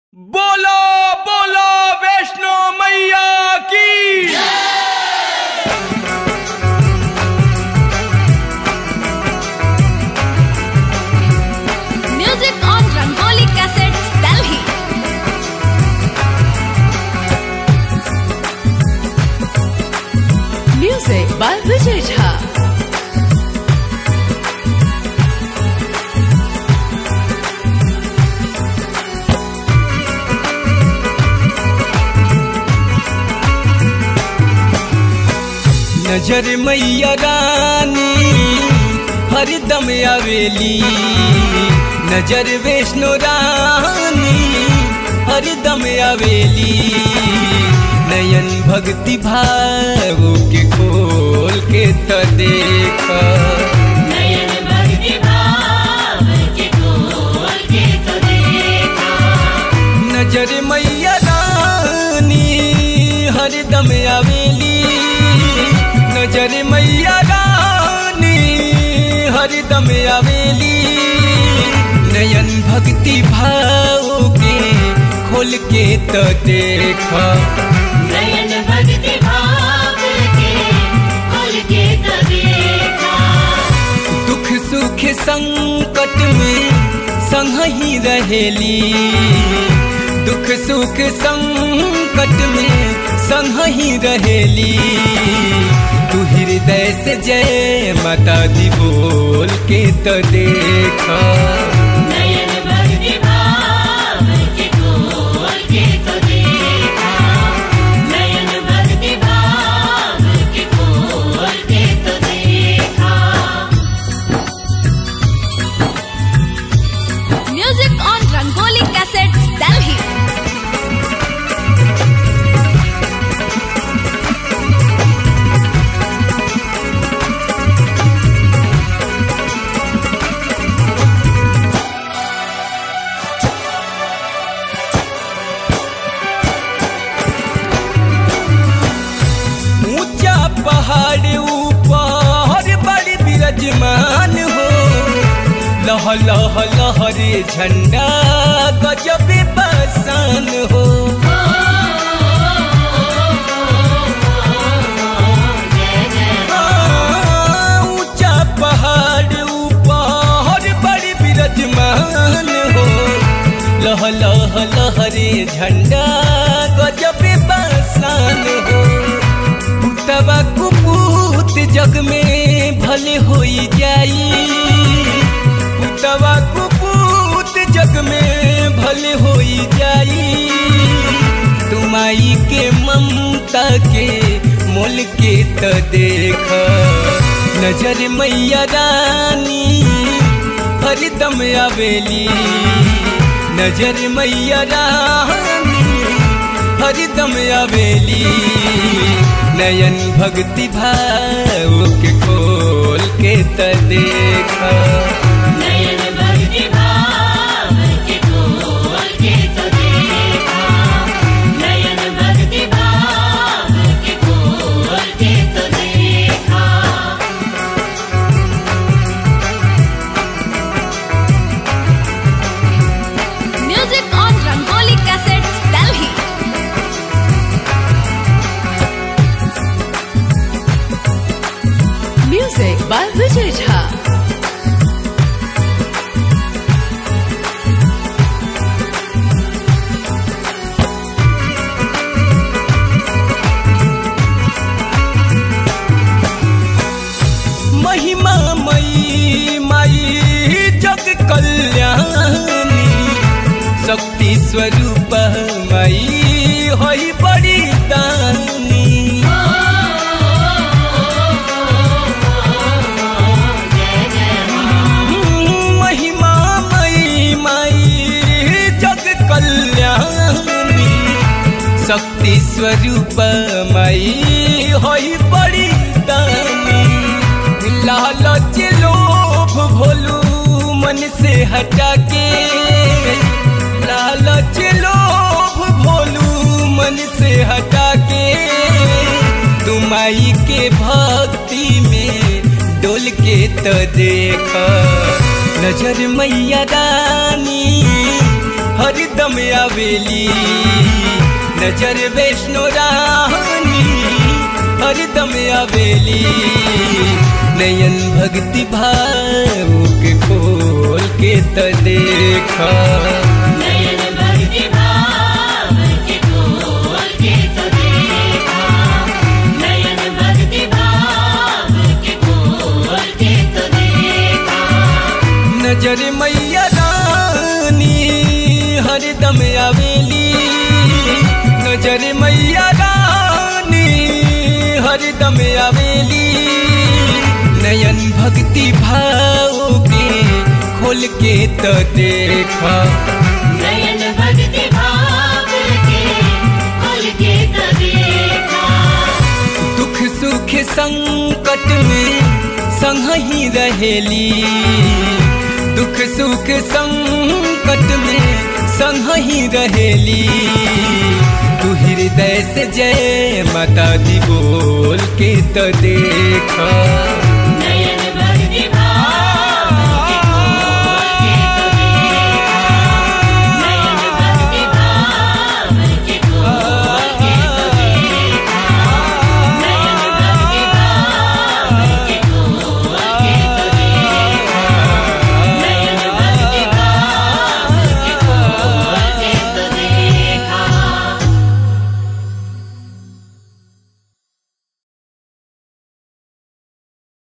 बोलो बोलो वैष्णो मैया की Music on Rangoli Cassettes, Delhi. Music by Vijay Jha. नजर मैया रानी हरदम आवेली नजर वैष्णो रानी हरदम आवेली नयन भक्ति भाव के खोल के त देख नयन भक्ति भाव के खोल के तो देखा नजर मैया रानी हरदम आवेली नजर मैया रानी हरदम आवेली नयन भक्ति भाव के खोल के तो देख नयन भक्ति भाव के खोल के तो देखा दुख सुख संकट में संग ही रहेली दुख सुख संकट में संग ही रहेली तू हृदय से जय माता दी बोल के तो देखा नयन भक्ति भाव के खोल के तो देखा नयन भक्ति भाव के खोल के तो देखा Music on Rangoli Cassettes, Delhi. ऊंचा पहाड़ ऊपर बड़ी विराजमान हो लह लह लहरे झंडा गजब बसान हो हाँ, ऊंचा पहाड़ ऊपर बड़ी विराजमान हो लह लह लहरे झंडा गजब बसान हो तबा कुपूत जग में भले होई जाई तबा कुपूत जग में भले होई जाई तुमाई के ममता के मोल के त देख नजर मैया रानी हरदम आवेली नजर मैया रानी हरदम आवेली नयन भक्ति भाव के खोल के त देखा नयन भक्ति भाव के खोल के तो देखा नयन भक्ति भाव के खोल के तो देखा Music on Rangoli Cassettes, Delhi. Music by Vijay Jha. महिमा मई माई जग कल्याणी शक्ति स्वरूप मई होई बड़ी दानी महिमा मई माई जग कल्याणी शक्ति स्वरूप मई होई बड़ी दानी लालच लोभ भोलू मन से हटा के लालच लोभ भोलू मन से हटा के तुमाई के भक्ति में डोल के तो देख नजर मैया रानी हरदम आवेली नजर वैष्णो रानी हरदम आवेली नयन भक्ति भाव के खोल के त देखा नयन भक्ति भाव के खोल के तो देखा नयन भक्ति भाव के खोल के तो देखा नजर मैया रानी हरदम आवेली नजर मैया रानी हरदम आवेली नयन भक्ति भाव के खोल के त देखा नयन भक्ति भाव के खोल के तो देखा दुख सुख संकट में संग ही रहेली दुख सुख संकट में संग ही रहेली तू हृदय से जय माता दी बोल के तो देखा